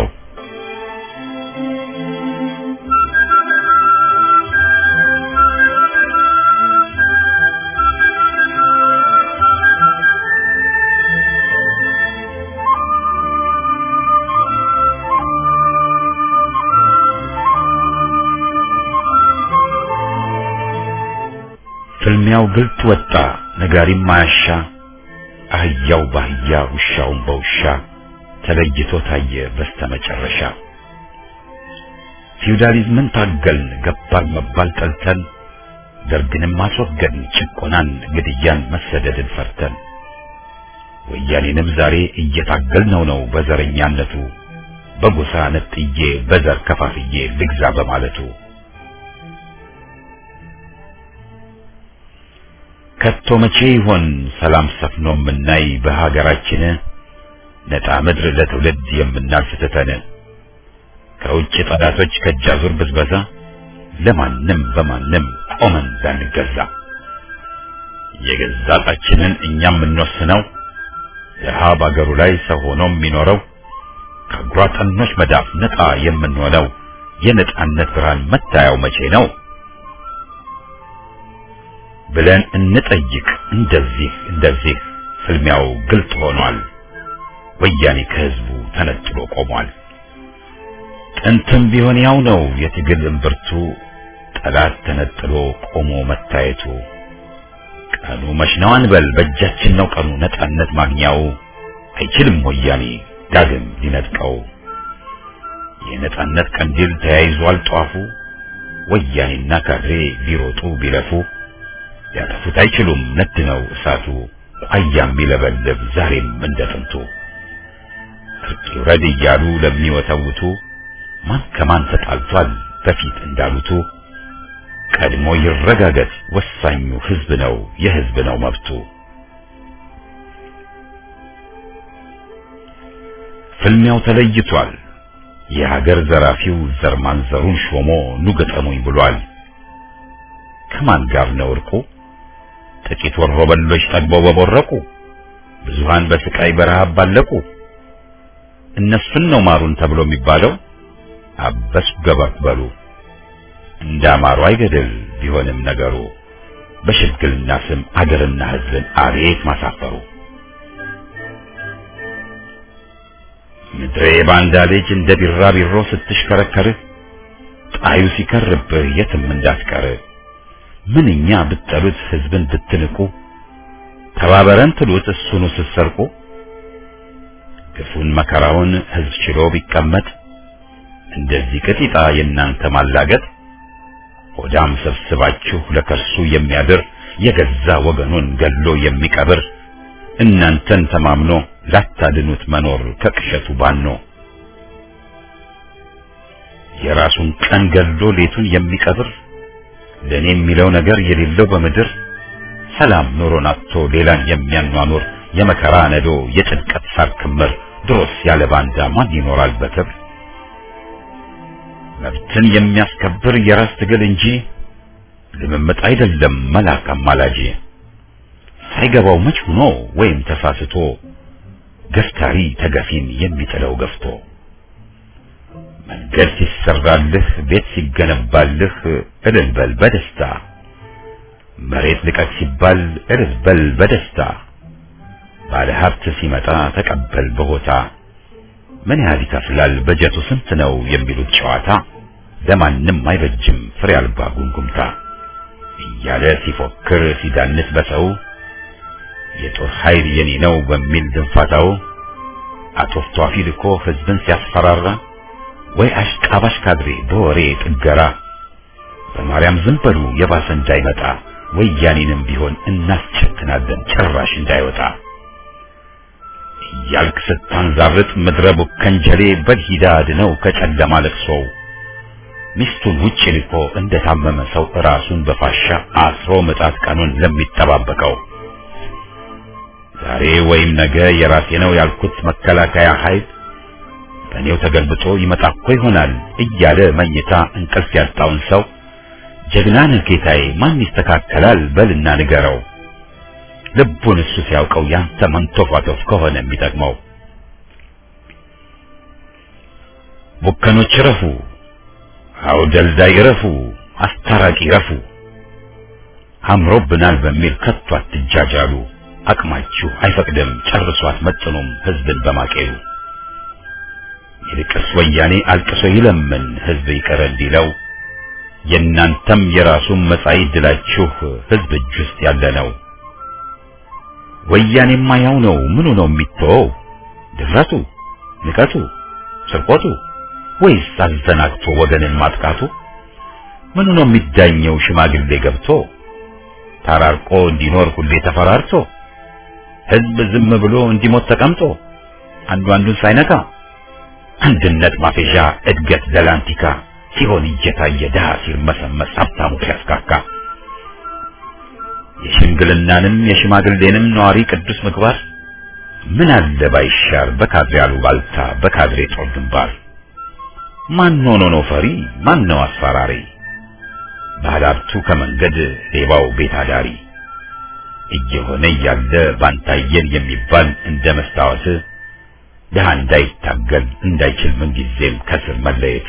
ፍልሚያው ግልጥ ወጣ፣ ነጋሪም ማያሻ፣ አህያው ባህያ ውሻውን በውሻ ተለይቶ ታየ በስተመጨረሻ። ፊውዳሊዝምን ታገልን፣ ገባር መባል ጠልተን፣ ደርግንም አስወገድን፣ ጭቆናን፣ ግድያን፣ መሰደድን ፈርተን፣ ወያኔንም ዛሬ እየታገልነው ነው በዘረኛነቱ በጎሳ ነጥዬ በዘር ከፋፍዬ ልግዛ በማለቱ ከቶ መቼ ይሆን ሰላም ሰፍኖ የምናይ በሀገራችን ነጣ ምድር ለትውልድ የምናልፍ ትተን ከውጭ ጠላቶች ከእጃዙር ብዝበዛ ለማንም በማንም ቆመን ላንገዛ የገዛ ዕጣችንን እኛ የምንወስነው ድሀ በአገሩ ላይ ሰው ሆኖ የሚኖረው ከጉራጠኖች መዳፍ ነጣ የምንሆነው የነጻነት ብርሃን መታያው መቼ ነው ብለን እንጠይቅ። እንደዚህ እንደዚህ ፍልሚያው ግልጥ ሆኗል። ወያኔ ከህዝቡ ተነጥሎ ቆሟል። ጥንትም ቢሆን ያው ነው የትግል እምብርቱ ጠላት ተነጥሎ ቆሞ መታየቱ። ቀኑ መች ነው አንበል በእጃችን ነው ቀኑ ነጻነት ማግኛው አይችልም ወያኔ ዳግም ሊነጥቀው። የነጻነት ቀንዲል ተያይዟል ጧፉ ወያኔና ካድሬ ቢሮጡ ቢለፉ ያጠፉት አይችሉም ነድ ነው እሳቱ ቋያም የሚለበልብ ዛሬም እንደ ጥንቱ እርቅ ይውረድ እያሉ ለሚወተውቱ ማን ከማን ተጣልቷል በፊት እንዳሉቱ ቀድሞ ይረጋገጥ ወሳኙ ህዝብ ነው የህዝብ ነው መብቱ ፍልሚያው ተለይቷል የሀገር ዘራፊው ዘር ማንዘሩን ሾሞ ኑ ገጠሙኝ ብሏል ከማን ጋር ነው እርቁ ጥቂት ወሮ በሎች ጠግበው በቦረቁ ብዙሃን በስቃይ በረሃብ ባለቁ እነሱን ነው ማሩን ተብሎ የሚባለው አበስ ገበክ በሉ እንዳማሩ አይገድል ቢሆንም ነገሩ በሽምግልና ስም አገርና ህዝብን አቤት ማሳፈሩ ምድሬ ባንዳ ልጅ እንደ ቢራቢሮ ስትሽከረከርህ ጣዩ ሲከርብህ የትም እንዳትቀር ምንኛ ብትጠሉት ህዝብን ብትንቁ ተባበረን ትሉት እሱኑ ስትሰርቁ ግፉን መከራውን ህዝብ ችሎ ቢቀመጥ እንደዚህ ቅጢጣ የእናንተ ማላገጥ ሆዳም ሰብስባችሁ ለከርሱ የሚያድር የገዛ ወገኑን ገሎ የሚቀብር እናንተን ተማምኖ ላታድኑት መኖር ከቅሸቱ ባኖ የራሱን ቀን ገሎ ሌቱን የሚቀብር ለኔ የሚለው ነገር የሌለው በምድር ሰላም ኑሮን አጥቶ ሌላን የሚያኗኑር የመከራ ነዶ የጭንቀት ሳር ክምር ድሮስ ያለ ባንዳ ማን ይኖራል በክብር መብትን የሚያስከብር የራስ ትግል እንጂ ልምምጥ አይደለም መላክ አማላጅ ሳይገባው መች ሆኖ ወይም ተሳስቶ ገፍታሪ ተገፊን የሚጥለው ገፍቶ መንገድ ሲሰራልህ ቤት ሲገነባልህ እልል በል በደስታ መሬት ልቀቅ ሲባል እልል በል በደስታ ባለ ሀብት ሲመጣ ተቀበል በሆታ ምን ያህል ይከፍላል በጀቱ ስንት ነው የሚሉት ጨዋታ ለማንም አይበጅም ፍሬ አልባ ጉንጉምታ እያለ ሲፎክር ሲዳንስ በሰው የጦር ኃይል የኔ ነው በሚል ድንፋታው አቶፍቷፊ ልኮ ህዝብን ሲያስፈራራ ወይ አሽቃባሽ ካድሬ በወሬ ጥገራ በማርያም ዝም በሉ የባሰ እንዳይመጣ ወያኔንም ቢሆን እናስቸክናለን ጭራሽ እንዳይወጣ እያልክ ስታንዛርጥ ምድረ ቡከንጀሌ በልሂዳ አድነው ከጨለማ ለቅሶው ሚስቱን ውጭ ልኮ እንደታመመ ሰው ራሱን በፋሻ አስሮ ምጣት ቀኑን ለሚጠባበቀው ዛሬ ወይም ነገ የራሴ ነው ያልኩት መከላከያ ኃይል በእኔው ተገልብጦ ይመጣ እኮ ይሆናል እያለ መኝታ እንቅልፍ ያጣውን ሰው ጀግና ነህ ጌታዬ ማን ይስተካከላል በልና ንገረው ልቡን እሱ ሲያውቀው ያንተ መንቶፋቶፍ ከሆነ የሚጠቅመው ቡከኖች ረፉ አው ደልዳይ ረፉ አስታራቂ ረፉ አምሮብናል በሚል ከቶ አትጃጃሉ አቅማችሁ አይፈቅድም ጨርሶ አትመጥኑም ህዝብን በማቄሉ ይልቅስ ወያኔ አልቅሶ ይለምን ህዝብ ይቅር እንዲለው የእናንተም የራሱን መጻኢ ድላችሁ ህዝብ እጅ ውስጥ ያለ ነው። ወያኔማ ያው ነው ምኑ ነው የሚተወው? ድፍረቱ፣ ንቀቱ፣ ስርቆቱ ወይስ አዘናግቶ ወገንን ማጥቃቱ? ምኑ ነው የሚዳኘው ሽማግሌ ገብቶ ተራርቆ እንዲኖር ሁሌ ተፈራርቶ ህዝብ ዝም ብሎ እንዲሞት ተቀምጦ አንዱ አንዱን ሳይነካ አንድነት ማፌዣ እድገት ዘላንቲካ ሲሆን እየታየ ድሃ ሲርመሰመስ ሀብታሙ ሲያስካካ የሽምግልናንም የሽማግሌንም ነዋሪ ቅዱስ ምግባር ምን አለ ባይሻር በካድሬ አሉባልታ በካድሬ ጦር ግንባር ማን ሆኖ ነው ፈሪ ማን ነው አስፈራሪ ባለሀብቱ ከመንገድ ሌባው ቤት አዳሪ እየሆነ እያለ ባንታየን የሚባል እንደ መስታወት ድሃ እንዳይታገል እንዳይችል ምንጊዜም ከስር መለየት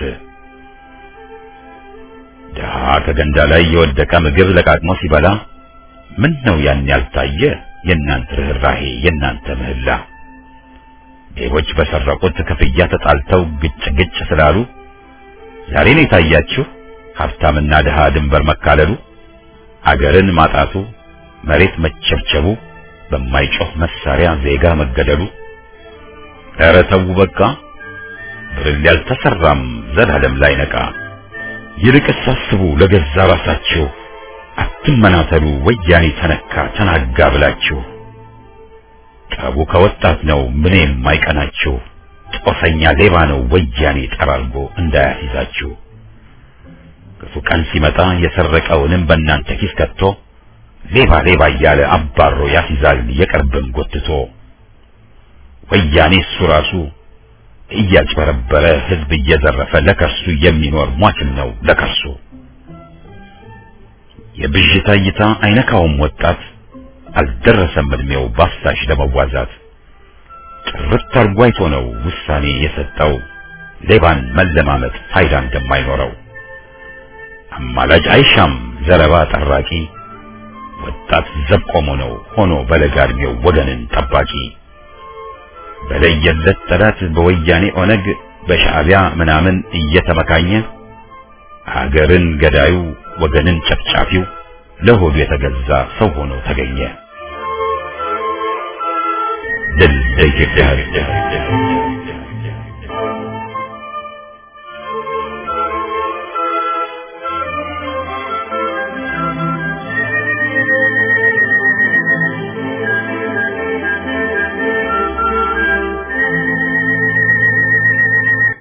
ድሃ ከገንዳ ላይ የወደቀ ምግብ ለቃቅሞ ሲበላ ምን ነው ያን ያልታየ የእናንተ ርኅራሄ የእናንተ ምህላ ሌቦች በሰረቁት ክፍያ ተጣልተው ግጭ ግጭ ስላሉ ዛሬ ነው የታያችሁ ሀብታምና ድሃ ድንበር መካለሉ አገርን ማጣቱ መሬት መቸብቸቡ በማይጮህ መሳሪያ ዜጋ መገደሉ ኧረ ተው በቃ ብርል ያልተሰራም ዘላለም ላይ ነቃ ይልቅስ አስቡ ለገዛ ራሳችሁ አትመናተሉ ወያኔ ተነካ ተናጋ ብላችሁ ጠቡ ከወጣት ነው ምን የማይቀናችሁ ጦሰኛ ሌባ ነው ወያኔ ጠራርጎ እንዳያስይዛችሁ ክፉ ቀን ሲመጣ የሰረቀውንም በእናንተ ኪስ ከቶ ሌባ ሌባ እያለ አባሮ ያስይዛል የቅርብም ጎትቶ ወያኔ እሱ ራሱ እያጭበረበረ ህዝብ እየዘረፈ ለከሱ የሚኖር ሟችም ነው ለከሱ የብዥታ እይታ አይነካውም ወጣት አልደረሰም እድሜው ባፍሳሽ ለመዋዛት ጥርት አርጎ አይቶ ነው ውሳኔ የሰጠው ሌባን መለማመጥ ፋይዳ እንደማይኖረው አማላጅ አይሻም ዘረባ ጠራቂ ወጣት ዘብ ቆሞ ነው ሆኖ በለጋ እድሜው ወገንን ጠባቂ በለየለት ጠላት በወያኔ ኦነግ በሻዕቢያ ምናምን እየተመካኘ ሀገርን ገዳዩ ወገንን ጨፍጫፊው ለሆዱ የተገዛ ሰው ሆኖ ተገኘ። ድል ለኢትዮጵያ ሕዝብ!